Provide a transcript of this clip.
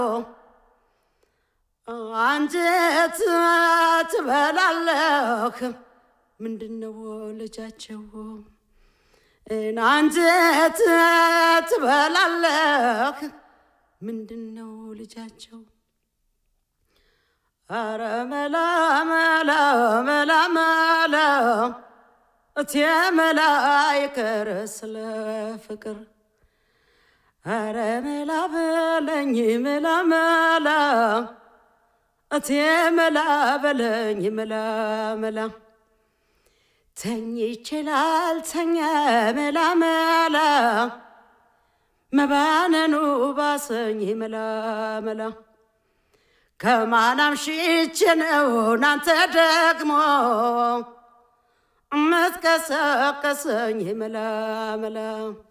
አንጀት ትበላለህ ምንድነው ልጃቸው አንጀት ትበላለህ ምንድነው ልጃቸው አረ መላ መላ መላ መላ እቴ መላ ይቅር ስለ ፍቅር አረ መላ በለኝ መላ መላ እቴ መላ በለኝ መላ መላ ተኝ ይችላል ተኛ መላ መላ መባነኑ ባሰኝ መላ መላ ከማናም ሽቼ ነው ናንተ ደግሞ እምትቀሰቀሰኝ መላ መላ